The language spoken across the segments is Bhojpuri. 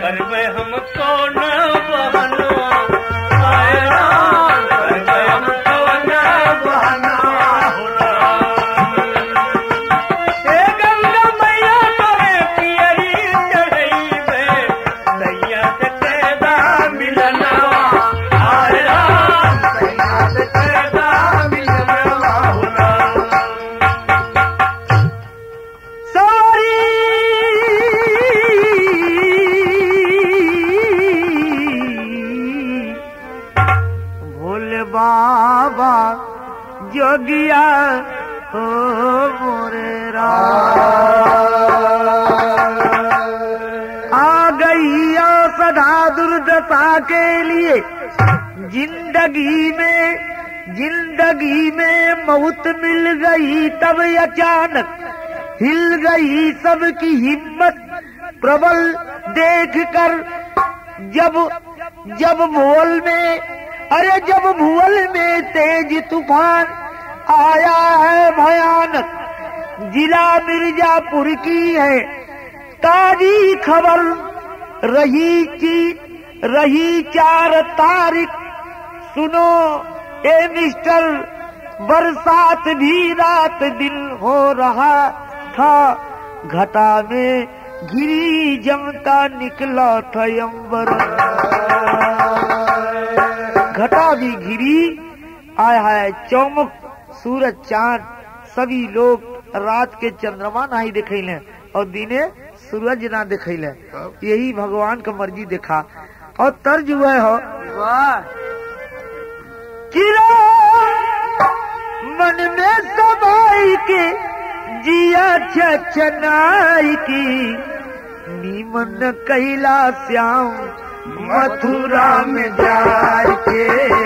घर में हम कौन बहनवा आए राम घर में हम कौन बहनवा हो राम हे गंगा मैया तोरे पियरी चढ़ैबे सैया से कैदा मिलनवा आए राम सैया से कैदा मिलनवा हो राम सारी भोले बाबा जोगिया हो मोरे आ गई सदा दुर्दशा के लिए जिंदगी में जिंदगी में मौत मिल गई तब अचानक हिल गई सबकी हिम्मत प्रबल देख कर जब जब भूल में अरे जब भूल में तेज तूफान आया है भयानक जिला मिर्जापुर की है ताजी खबर रही की रही चार तारीख सुनो ए मिस्टर बरसात भी रात दिन हो रहा था घटा में गिरी जमता निकला था अंबर घटा भी गिरी आया है चौमुख सूरज चांद सभी लोग रात के चंद्रमा नहीं दिखैले और दिने सूरज ना दिखैले यही भगवान का मर्जी देखा और तर्ज हुआ हो किरो मन में सबाई के जिया छनाई की नीमन कैला श्याम मथुरा में जाए के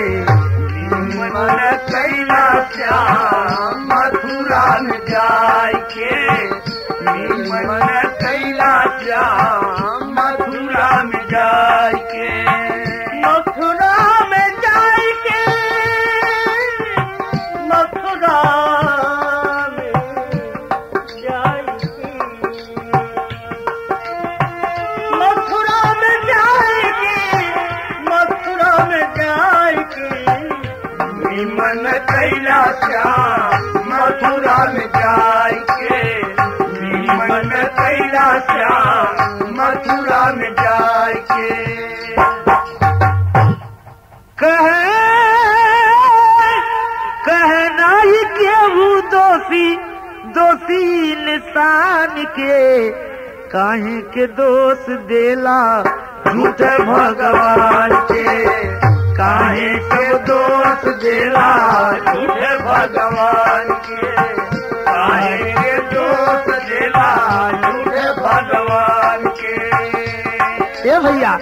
मन कैला श्याम मथुरा में जाय के मन कैला श्याम मथुरा में जाय के मथुरा में जाय के मथुरा में जाय के मथुरा में जाय के मथुरा में जाय के मन कैला श्याम मथुरा में जाय के मन कैला श्याम मथुरा में जाय के कहे कहना ही केहू दोषी दोषी इंसान के काहे के दोष देला झूठे भगवान के काहे के दोष देला झूठे भगवान के काहे के दोष देला झूठे भगवान के ए भैया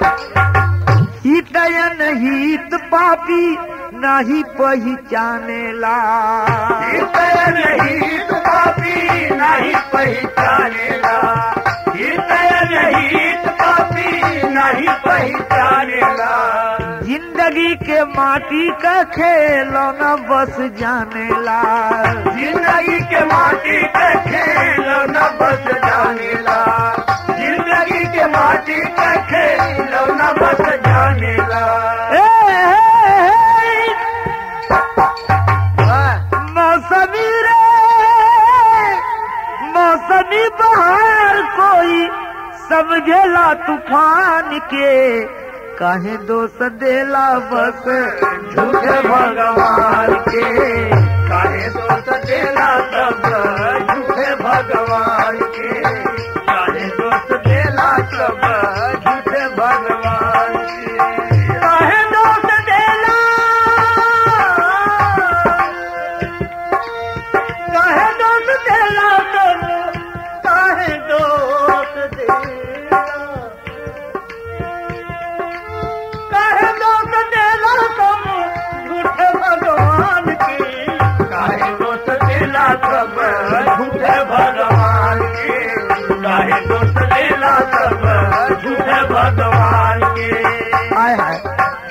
हितयन हित पापी नहीं पहचानेला हितय नहीं पापी नहीं पहचानेला हितय नहीं पापी नहीं पहचानेला जिंदगी के माटी का खेलौना बस जानेला जिंदगी के माटी के खेल न बस जानेला जिंदगी के माटी के खेल न बस जानेला ए, मौसमी रे मौसमी बहार कोई समझेला तूफान के काहे दोष देला बस झूठे भगवान के काहे दोष देला सब झूठे भगवान के काहे दोष देला सब झूठे भगवान के काहे दोष देला काहे दोष देला सब काहे दोष देला काहे दोष देला तुम झूठे भगवान के काहे दोष देला सब झूठे भगवान के काहे दोष देला सब झूठे भगवान के आय हाय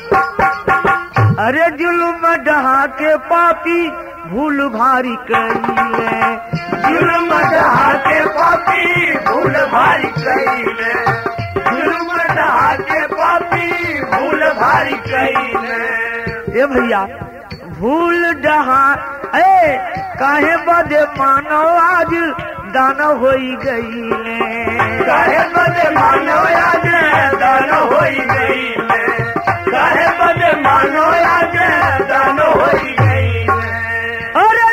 अरे जुल्म डहा के पापी भूल भारी कईले जुर्म डहा के पापी भूल भारी कईले जुर्म गधा के पापी भूल भारी कईले ए भैया भूल डहा ए काहे बदे मानो आज दाना होई गईले काहे बदे मानो आज दान होई गईले काहे बदे मानो आज दान होई गईले अरे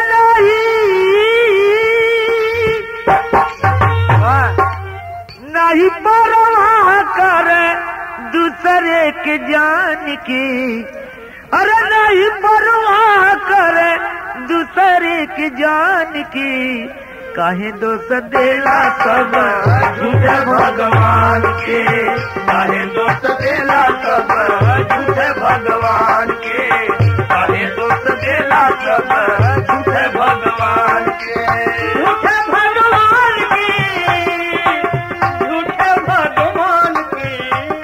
नहीं नहीं परवाह करे दूसरे के जान की अरे नहीं परवाह करे दूसरे के जान की काहे दोष देला सब झूठे भगवान के काहे दोस्त देला सब झूठे भगवान के काहे दोस्त देला सब झूठे भगवान के झूठे भगवान की झूठे भगवान की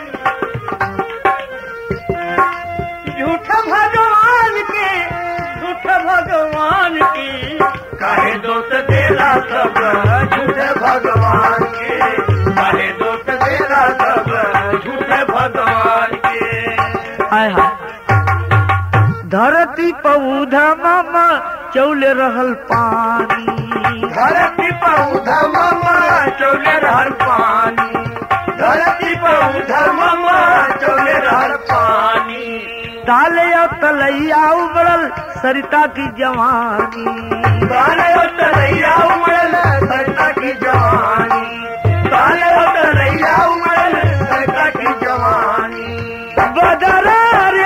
झूठे भगवान की झूठे भगवान की काहे दोस्त देला सब झूठे भगवान के काहे दोस्त देला सब झूठे भगवान के हाय हाय धरती पौधा मामा चौले रहल पानी धरती पौधा ममा चौले रहर पानी धरती पौधा ममा चौले रहर पानी ताले और तलैया उबड़ल सरिता की जवानी काले तरैया उमड़ल सरका की जवानी काले तरैया उमड़ल सरका की जवानी बदरा रे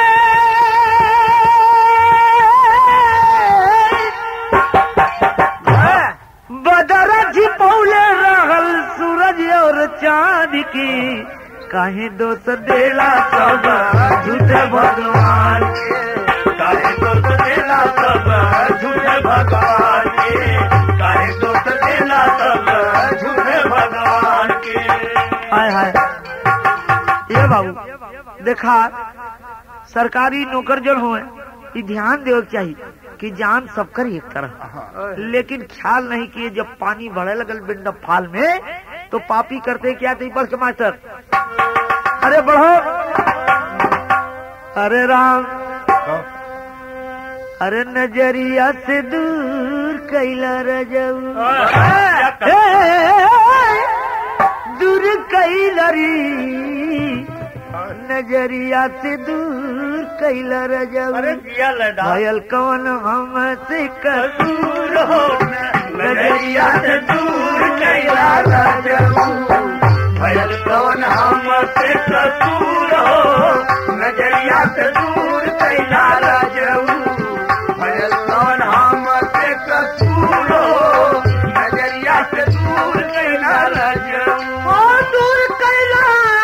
बदरा छिपौले रहल सूरज और चांद की काहे दोष देला सब झूठे भगवान के काहे दोस्त देला सब झूठे भगवान के काहे दोस्त देला सब झूठे भगवान के हाय हाय ये बाबू देखा सरकारी नौकर जन हो ये ध्यान देवे के चाहिए कि जान सबकर एक तरह लेकिन ख्याल नहीं किए जब पानी बढ़े लगल बिंड फाल में तो पापी करते क्या थे बढ़ के मास्टर अरे बढ़ो अरे राम अरे नजरिया से दूर कैला रजऊ दूर कैलरी नजरिया से दूर कैला रजऊ दिया लड़ा भयल कौन हम से कसूर हो नजरिया से दूर कैला राजू भयल कौन हम से कसूर हो नजरिया से दूर कैला राजू भयल कौन हम से कसूर हो नजरिया से दूर कैला राजू ओ दूर कैला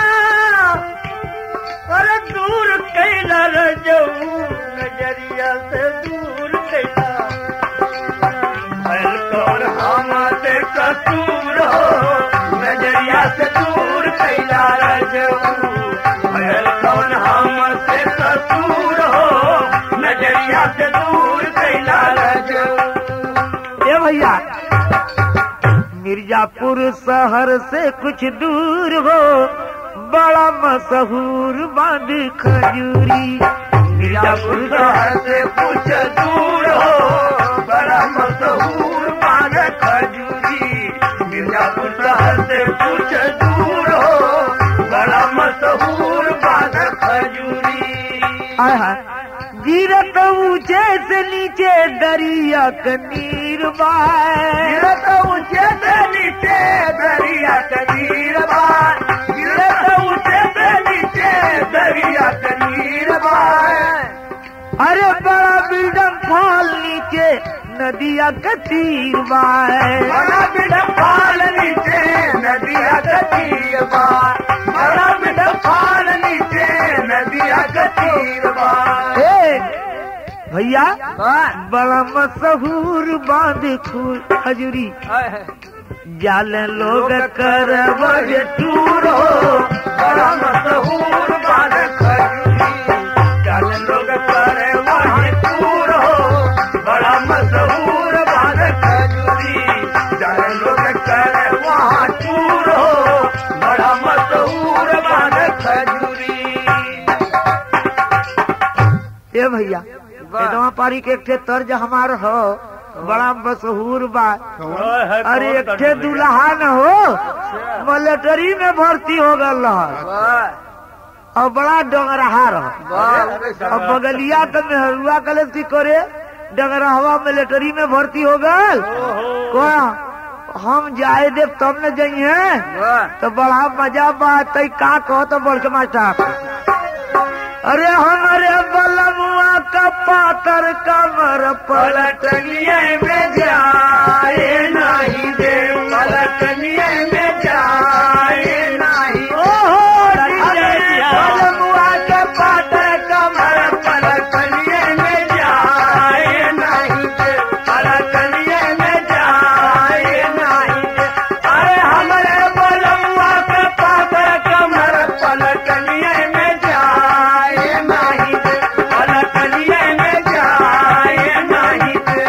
अरे दूर कैला रजऊ नजरिया से दूर कैला भयल कौन हम से कसूर हो नजरिया से दूर कैला रजऊ भयल कौन हम से कसूर हो नजरिया से दूर कैला रजऊ ए भैया मिर्जापुर शहर से कुछ दूर हो बड़ा मशहूर बांध खजूरी मिर्जापुर शहर से कुछ दूर हो बड़ा मशहूर पान खजूरी मिर्जापुर शहर से कुछ दूर हो बड़ा मशहूर पान खजूरी हाय हाय गिरत ऊंचे से नीचे दरिया का नीर बाय गिरत ऊंचे से नीचे दरिया कनीर बार गिरत ऊंचे से नीचे दरिया कनीर बार अरे बड़ा बिल्डम फॉल नीचे नदिया का तीर बाय बड़ा बिडफाल नीचे नदिया गतीर बार बड़ा बिडफाल नीचे नदिया गतीर बार ए, भैया बड़ा मशहूर बांध खूर खजूरी जाल लोग कर टूर हो बड़ा मशहूर बार खजूरी चल लोग करे वही टूर हो बड़ा मशहूर बार खजूरी चल लोग करे वहाँ टूर हो बड़ा मशहूर बार भैया एकदम पारी के एक ठे तर्ज हमार हो बड़ा मशहूर बा अरे एक ठे दुल्हा न हो मिलिट्री में भर्ती हो गल रह और बड़ा डंगरहा रह और बगलिया के मेहरुआ कले की करे डंगरहवा मिलिट्री में भर्ती हो गल कहा हम जाए देव तब न जाइए तो बड़ा मजा बा तई का कहो तो बढ़ के मास्टर अरे हमारे बलमुआ का पातर कमर पलटनिए में जाए नहीं दे पलटनिए में जाए नहीं बलमुआ के पातर कमर पलटनिए में जाए नहीं दे पलटनिए में जाए नहीं दे अरे हमारे बलमुआ के पातर कमर पलटनिए में जाए नहीं दे पलटनिए में जाए नहीं दे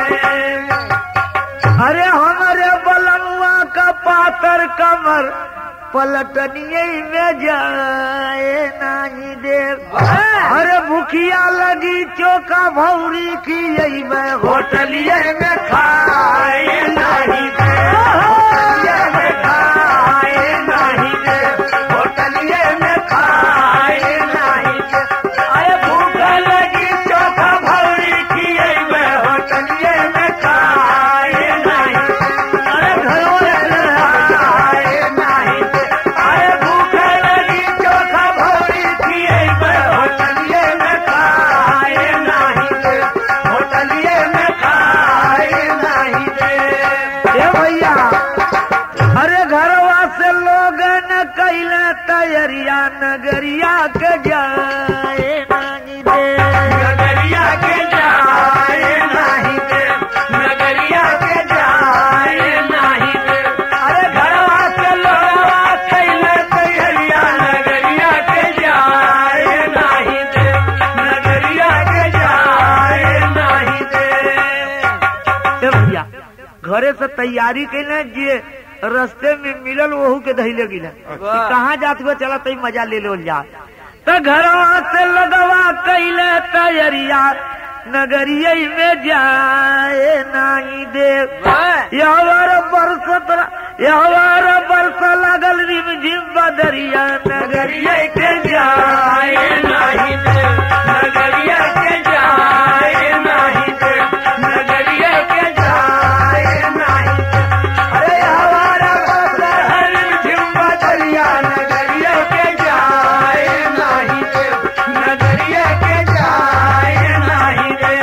अरे हमारे बलमुआ का पातर कमर पलटनिए में जाए नहीं दे अरे भूखिया लगी चौका भौरी की यही मैं होटलिए में खाए नहीं दे होटलिए में खाए नहीं दे होटलिए में खाए नहीं दे अरे भूख लगी चौका भौरी की मैं होटलिए में खाए नहीं अरे घरों में खाए नहीं दे अरे भूख लगी चौका भौरी की मैं होटलिए में खाए नहीं दे होटलिए में खाए नहीं दे ए भैया अरे घरवा से लोग न कैले तैयारिया नगरिया के जाए नहीं दे नगरिया के जाए नहीं दे नगरिया के जाए नहीं दे अरे घरवा से लोगवा कैले तैयारिया नगरिया के जाए नहीं दे नगरिया के जाए नहीं दे ए भैया घरे से तैयारी कैले जे रास्ते में मिलल वहू के धैले गिले कि कहाँ जात हुआ चला तई मजा ले लो जा तो घरवा से लगवा कैले तैयारिया नगरिया में जाए नहीं दे यावर बरस यावर बरस लगल रिम झिम बदरिया नगरिया नगरिया के जाए नहीं दे नगरिया के जाए नहीं दे नगरिया के जाए नहीं दे अरे हमारा हर झिम्बा दरिया नगरिया के जाए नहीं दे नगरिया के जाए नहीं दे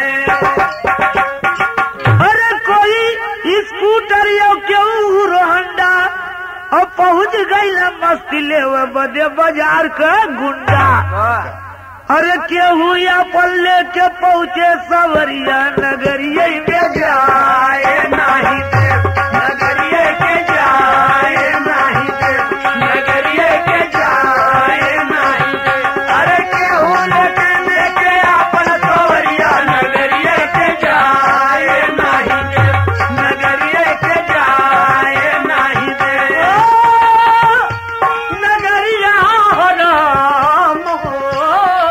अरे कोई स्कूटर या क्यों रोहंडा और पहुंच गई मस्ती ले बदे बाजार का गुंडा अरे केहू या पल्ले के पहुँचे सवरिया नगरिया में जाए नहीं दे नगरिया के जाए नहीं दे नगरिया के जाए नहीं दे अरे केहू लेके लेके अपन सवरिया नगरिया के जाए नहीं दे नगरिया के जाए नहीं दे नगरिया हो राम हो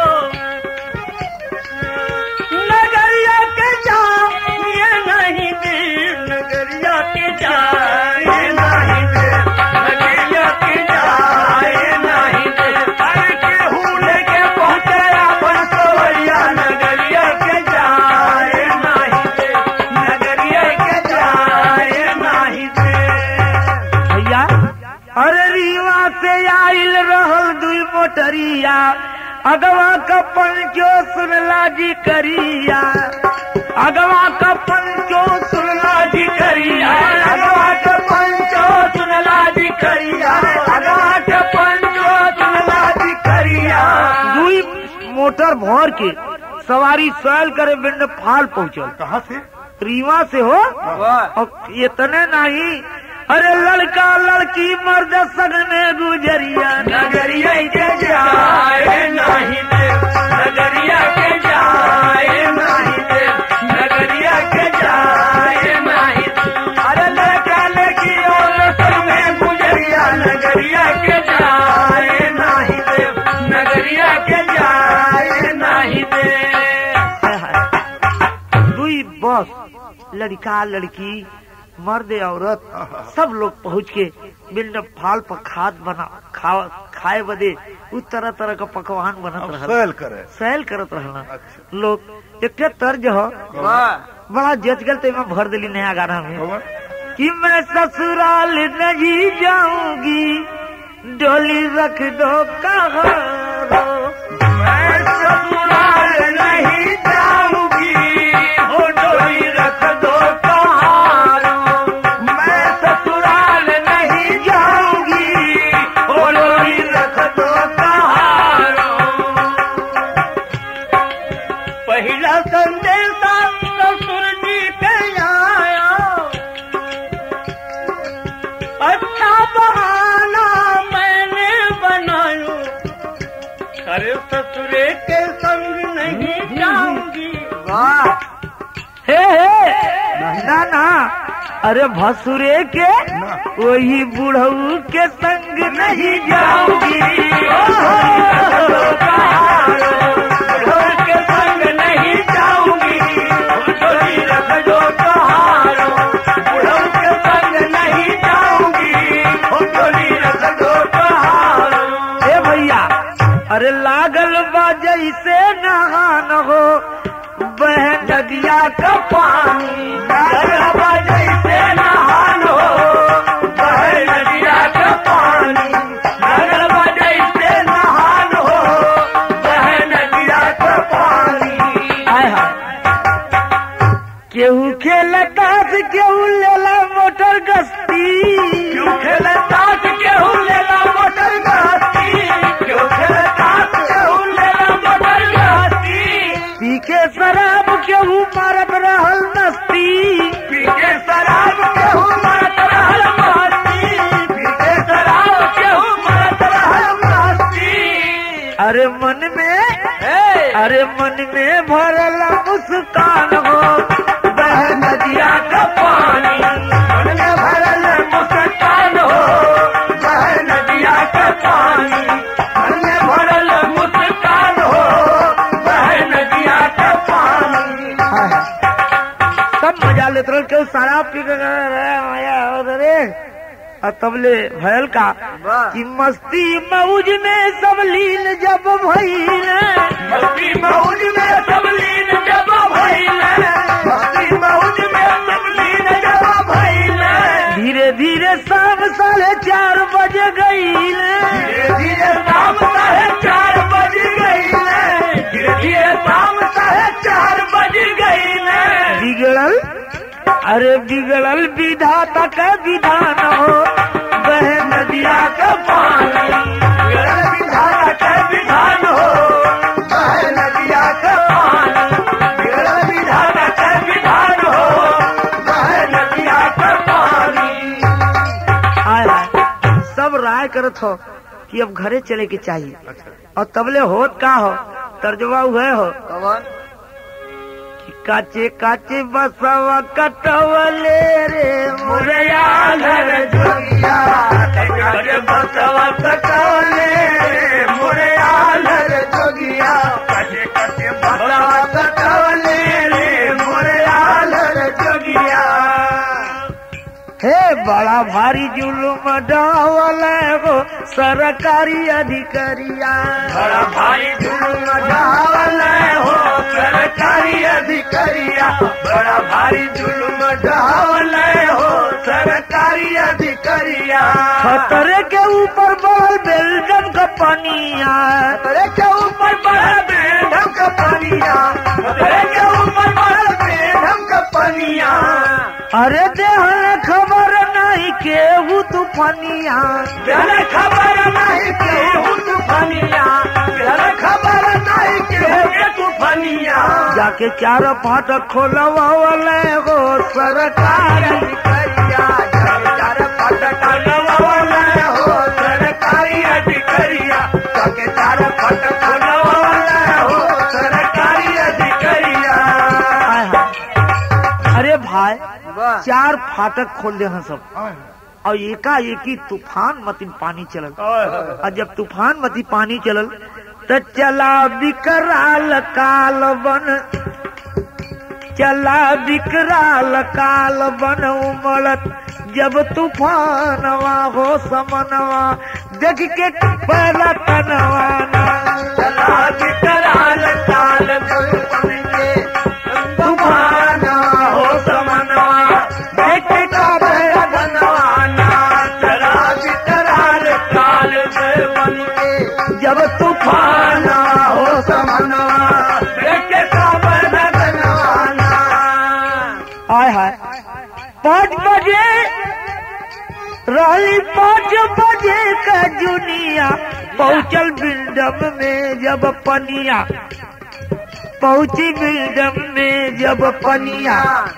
नगरिया के जाए नहीं दे नगरिया के जाए नहीं दे नगरिया के जाए नहीं दे अरे केहू लेके पहुंचे अपन सवरिया नगरिया के जाए नहीं दे नगरिया के जाए नहीं दे भैया अरे रीवा से आइल रहल दुई मोटरिया अगवा का पंचो सुनला जी करिया अगवा का पंचो सुनला जी करिया अगवा के पंचो सुनला जी करिया अगवा के पंचो सुनला जी करिया दुई मोटर भर के सवारी सैल करे बिंड फाल पहुंचल कहाँ से रीवा से हो और इतने नहीं अरे लड़का लड़की मर्द सगने गुजरिया नगरिया के जाए नहीं दे नगरिया के जाए नहीं दे नगरिया के जाए नहीं दे अरे लड़का लड़की और सब में गुजरिया नगरिया के जाए नहीं दे नगरिया के जाए नहीं दे बस लड़का लड़की मर्द औरत सब लोग पहुँच के बिल्ड फाल पर खाद बना खा खाए बदे उ तरह तरह का पकवान बनत रहल सैल करे सैल करत रहल अच्छा लोग एक तर्ज हो बड़ा जच गल तो मैं भर दिली नया गाना में कौन? कि मैं ससुराल नहीं जाऊंगी डोली रख दो कहारो मैं ससुराल नहीं जाऊंगी हो डोली रख दो कहारो मैं ससुराल नहीं जाऊंगी हो डोली रख दो कहारो पहला संदेशा ससुर जी के आया अच्छा बहाना मैंने बनायो अरे ससुरे के संग नहीं जाऊंगी हे हे ना ना अरे भसुरे के वही बुढ़ऊ के संग नहीं जाऊंगी बुढ़ऊ के संग नहीं जाऊंगी डोली रख दो कहारो बुढ़ऊ के संग नहीं जाऊंगी डोली रख दो कहारो हे भैया अरे लागल बा जैसे नहान हो बह नदिया का पानी गरबा जैसे नहान हो बहे नदिया का पानी गरबा जैसे नहान हो बहे नदिया का पानी आय हाय केहू खेलता से केहू लेला मोटर गस्ती क्यों खेले साथ केहू लेला मोटर गाती क्यों खेले साथ केहू लेला मोटर गाती पी के शराब केहू मारत रहल मस्ती पी के शराब केहू मरत रहल मस्ती पी के शराब केहू मरत रहल मस्ती अरे मन में अरे मन में भरल मुस्कान हो बह नदिया का पानी मन में भरल मुस्कान हो बह नदिया का पानी मन में भरल मुस्कान हो बह नदिया का पानी सब मजा लेते रहे केहू शराब पी के आया और रे और तबले भयल का कि मस्ती मौज में सब लीन जब भइल मस्ती मौज में सब लीन जब भइल मस्ती मौज में सब लीन जब भइल धीरे धीरे शाम साढ़े चार बजे गईल धीरे धीरे शाम साढ़े चार बज गई धीरे धीरे शाम साढ़े चार बज गई बिगड़ल अरे बिगड़ल विधाता का विधान हो बह नदिया का पानी बिगड़ल विधाता का विधान हो बह नदिया का पानी बिगड़ल विधाता का विधान हो बह नदिया का पानी आय हाय सब राय करत हो कि अब घरे चले के चाहिए और तबले होत का हो तर्जमा हुए हो कि काचे काचे बसवा कटवले रे मुरैया घर जोगिया कटे बसवा कटौले मोरे आलर जोगिया कटे कटे बसवा कटौले रे मोरे आलर जोगिया हे बड़ा भारी जुलुम डावल हो सरकारी अधिकारिया बड़ा भाई जुलुम ढावल हो सरकारी अधिकारिया बड़ा भारी जुलुम ढावल हो सरकारी अधिकारिया खतरे के ऊपर बढ़ल बेल्जम का पानिया खतरे के ऊपर बढ़ल बेढम का पानिया खतरे के ऊपर बढ़ल बेढम का पानिया अरे देहल खबर नहीं केहू तूफानिया जल खबर नहीं केहू तूफानिया जल खबर नहीं केहू तूफानिया जाके चार फाटक खोलवावल हो सरकार अधिकारिया जल चार फाटक खोलवावल हो सरकारी अधिकारिया जाके चार फाटक खोलवावल हो सरकारी अधिकारिया आय हाय। अरे भाई चार फाटक खोल दे हैं सब और एकाएकी तूफान मती पानी चलल और जब तूफान मती पानी चलल तो चला बिकराल काल बन चला विकराल काल बन उमड़त जब तूफानवा हो समनवा देख के पहला तनवाना चला विकराल काल बन के तूफाना हो समनवा देख का भय बनवाना चला विकराल काल बन के जब तूफान तूफाना हो समनवा देख का भय बनवाना आय हाय पाँच बजे रही पाँच बजे का जुनिया पहुँचल बिल्डम में जब पनिया पहुँची बिल्डम में जब पनिया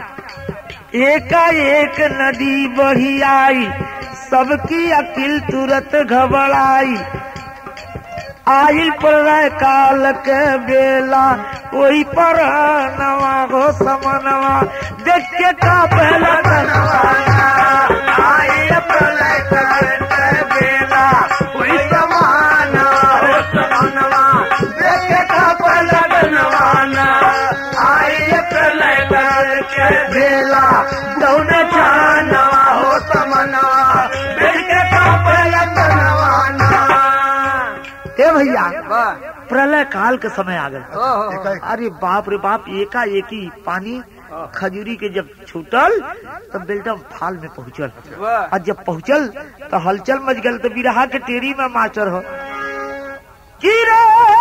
एकाएक नदी बढ़ी आई सबकी अकिल तुरंत घबराई आइल प्रलय काल के बेला वही पर नवा हो समनवा देख के का पहला बनवाना आए प्रलय करते बेला कोई समाना हो समानवा देखे का पलक नवाना आए प्रलय करते बेला दौन छाना हो समनवा देखे का पलक नवाना हे भैया प्रलय काल के समय आ गए ओहो अरे बाप रे बाप एका एक ही पानी खजूरी के जब छूटल तो बेल्टम फाल में पहुंचल वाह और जब पहुंचल तो हलचल मच गल तो बिरहा के टेरी में मास्टर हो गिरे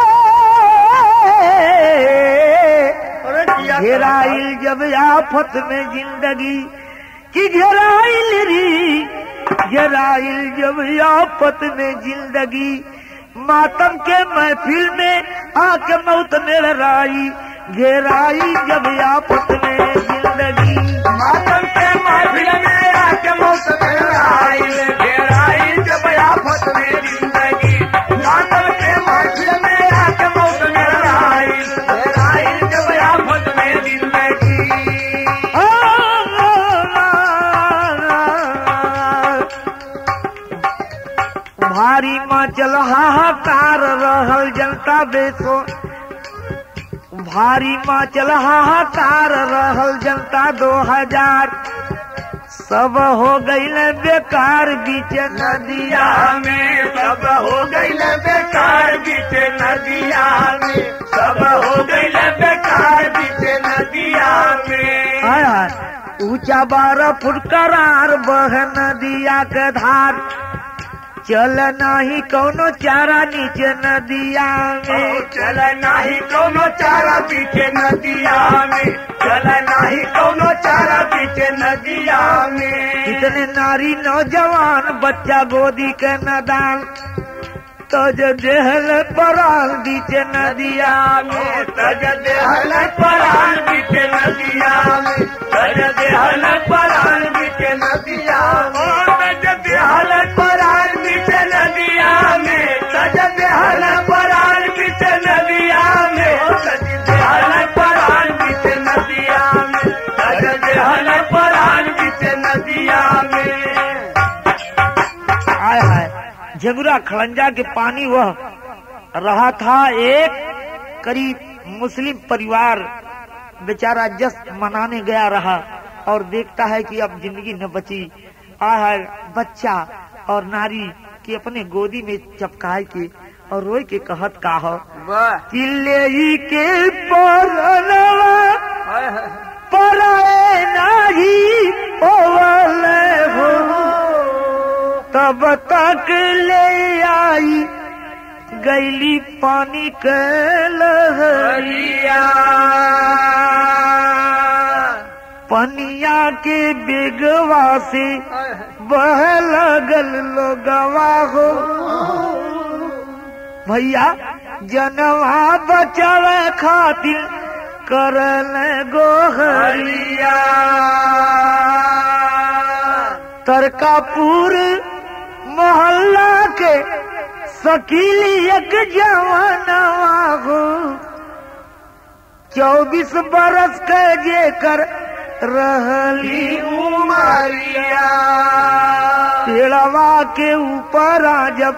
अरे किया घेराइल जब आफत में जिंदगी कि घेराइल री घेराइल जब आफत में जिंदगी मातम के महफिल में आके मौत मेराई घेराई जब आफत में जिंदगी मातम के महफिल में आके मौत घेराइल घेराइल जब आफत में जिंदगी मातम के महफिल में आके मौत घेराइल घेराइल जब आफत में जिंदगी भारी माचल हाहाकार रहल जनता बेसो भारी माचल हाहाकार रहल जनता दो हजार सब हो गई बेकार बीच नदिया नदिया में सब हो गई बेकार बीच नदिया में सब हो गई बेकार बीच नदिया में हाय हाय ऊंचा बारह फुट करार बह नदिया के धार चल नाही कौनो चारा नीचे नदिया में चल नाही कोनो चारा पीछे नदिया में चल नाही कोनो चारा पीछे नदिया में कितने नारी नौजवान बच्चा गोदी के नदान तज देहल पराल बीच नदिया में तज देहल परान पीछे नदिया में तज देहल परान पीछे नदिया में तज देहल परान पीछे नदिया में तज देहल परान पीछे नदिया में तज देहल परान पीछे नदिया में तज देहल परान पीछे नदिया में आय हाय झगुरा खड़ंजा के पानी वह रहा था एक करीब मुस्लिम परिवार बेचारा जस मनाने गया रहा और देखता है कि अब जिंदगी न बची आय हाय बच्चा और नारी की अपने गोदी में चपकाए के और रोई के कहत का हो वाह चिल्ले ही के परनवा पराए नाही ओवले हो तब तक ले आई गैली पानी के लहरिया पनिया के बेगवा से बह लगल लोगवा हो भैया जनवा बचावे खातिर करल गोहरिया तरकापुर मोहल्ला के सकीली एक जवानवा हो चौबीस बरस के जेकर रहली उमरिया पेड़वा के ऊपर आ जब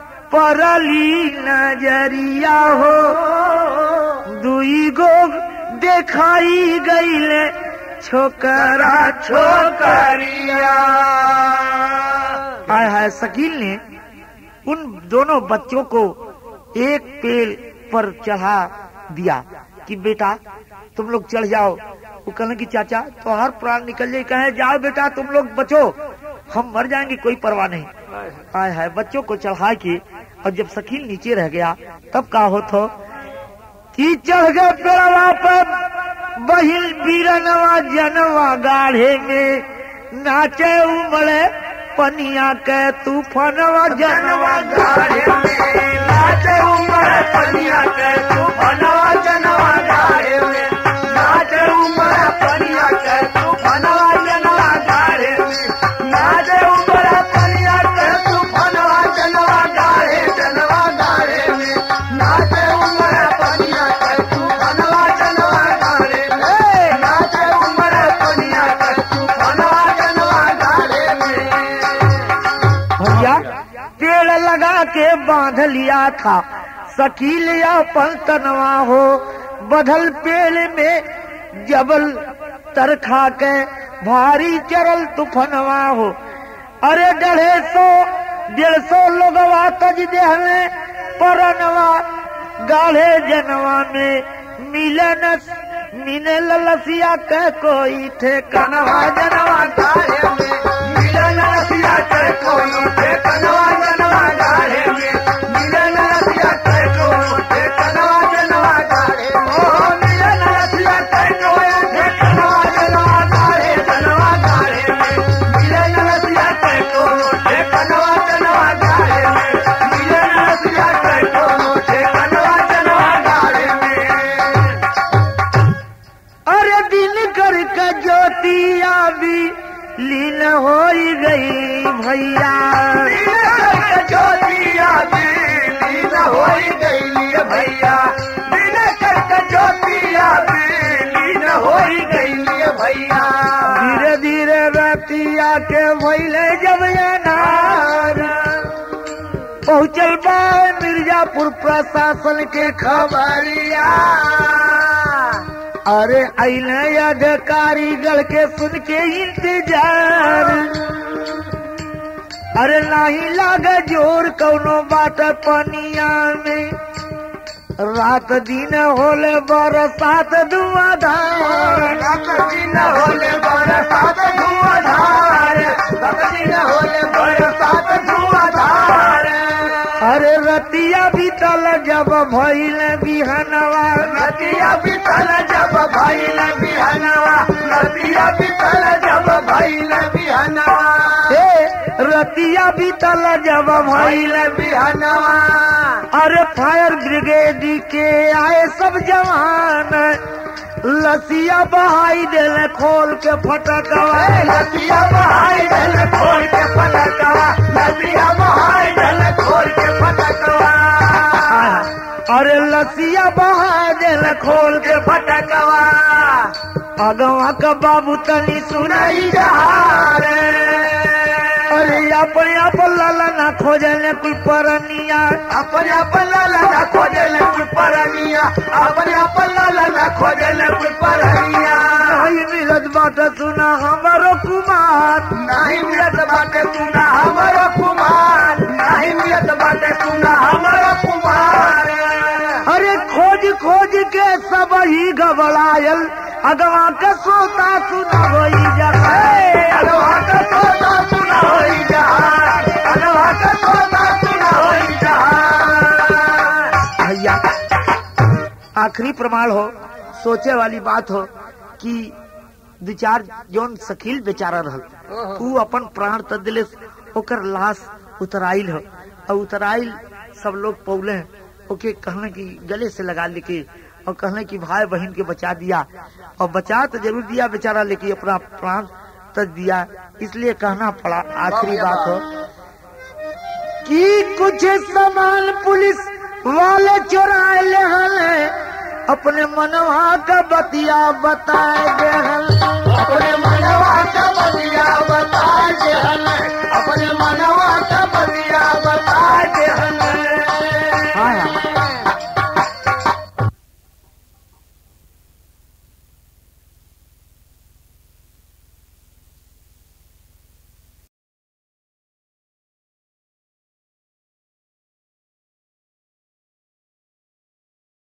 परली नजरिया हो दुई गो देखाई गईले छोकरा छोकरिया आय हाय शकील ने उन दोनों बच्चों को एक पेड़ पर चढ़ा दिया कि बेटा तुम लोग चढ़ जाओ वो कहने की चाचा तो हर प्राण निकल जाए कहे जाओ बेटा तुम लोग बचो हम मर जाएंगे कोई परवाह नहीं आय हाय बच्चों को चढ़ा के और जब शकील नीचे रह गया तब का हो तो कि चढ़ गए पेड़वा पर बहिल बीरनवा जनवा गाढ़े में नाचे उमड़े पनिया के तूफानवा जनवा जनवा गाड़े में नाचे उमर पनिया के तूफानवा जनवा गाड़े में नाचे उमर पनिया के तूफानवा जनवा गाड़े में नाचे उमर पनिया के तूफानवा जनवा गाड़े जनवा गाड़े में नाचे उमर पनिया के तूफानवा जनवा गाड़े में नाचे उमर पनिया के तूफानवा जनवा गाड़े में भैया पेड़ लगा के बांध लिया था शकील या पंतनवा हो बदल पेड़ में जबल तर खा के भारी चरल तूफनवा हो अरे डेढ़े सौ डेढ़ सौ लोगवा तज देह में परनवा गाढ़े जनवा में मिले न मिले ललसिया के कोई थे कनवा जनवा गाढ़े में मिलन रसिया के कोई थे कनवा जनवा गाढ़े में मिलन रसिया के कोई थे कनवा जनवा गाढ़े में ओ मिलन रसिया के कोई थे कनवा जनवा गाढ़े जनवा गाढ़े में मिलन रसिया के कोई थे कनवा जनवा गाढ़े में मिलन रसिया के कोई थे कनवा जनवा गाढ़े में अरे दिन कर के ज्योतिया भी लीन हो गई भैया ज्योतिया लीन हो गई भैया दिन करके ज्योतिया लीन हो गई भैया धीरे धीरे रतिया के भैले जब ये नार पहुँचल बा मिर्जापुर प्रशासन के खबरिया अरे अने अधिकारी गढ़ के सुन के इंतजार अरे नहीं लागे जोर कौनो बात पनिया में रात दिन होले बरसात धुआंधार रात दिन होले बरसात धुआंधार रात दिन होले बरसात धुआंधार अरे रतिया बीतल जब भइल बिहनवा नदिया बितल जब भइल बिहनवा नदिया बितल जब भइल बिहनवा हे रतिया बीतल जब भइल भइल बिहनवा अरे फायर ब्रिगेड के आए सब जवान लसिया बहाई दिल खोल के फटकवा नदिया बहाई दल खोल के पटकवा नदिया बहाई दल खोल के पटकवा अरे लसिया बहा दिल खोल के पटकवा अगवा का बाबू तनी सुनाई नहीं जहार अरे अपन अपन लाला ना खोजले कोई परनिया अपने अपन लाला ना खोजले कुल परनिया अपने अपन लाला ना खोजले कुल परनिया नहीं मिलत बात सुना हमारो कुमार नहीं मिलत बाटे सुना हमारा कुमार नहीं मिलत बाटे सुना हमारा कुमार अरे खोज खोज के सब ही घबरायल अगवा के सोता सुना वही जगह अगवा का तोता सुना होई जहान अगवा का तोता सुना होई जहान भैया आखिरी प्रमाण हो सोचे वाली बात हो कि दू चार जौन शकील बेचारा रहल ऊ अपन प्राण त दिले ओकर लाश उतराइल हो और उतराइल सब लोग पौले हैं। ओके कहने की गले से लगा लेके और कहने की भाई बहन के बचा दिया और बचा तो जरूर दिया बेचारा लेकिन अपना प्राण तक दिया इसलिए कहना पड़ा आखिरी बात हो कि कुछ सामान पुलिस वाले चुराए ले हले अपने मनवा का बतिया बताए दे हल